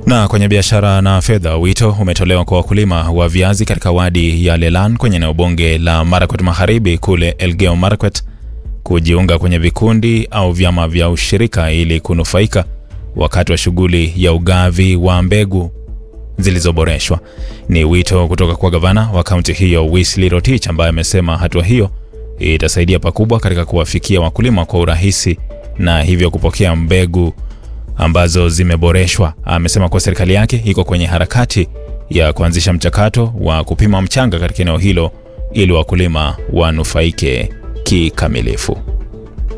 Na kwenye biashara na fedha, wito umetolewa kwa wakulima wa viazi katika wadi ya Lelan kwenye eneo bunge la Marakwet Magharibi kule Elgeyo Marakwet kujiunga kwenye vikundi au vyama vya ushirika ili kunufaika wakati wa shughuli ya ugavi wa mbegu zilizoboreshwa. Ni wito kutoka kwa gavana wa kaunti hiyo Wesley Rotich ambaye amesema hatua hiyo itasaidia pakubwa katika kuwafikia wakulima kwa urahisi na hivyo kupokea mbegu ambazo zimeboreshwa. Amesema kuwa serikali yake iko kwenye harakati ya kuanzisha mchakato wa kupima mchanga katika eneo hilo ili wakulima wanufaike kikamilifu.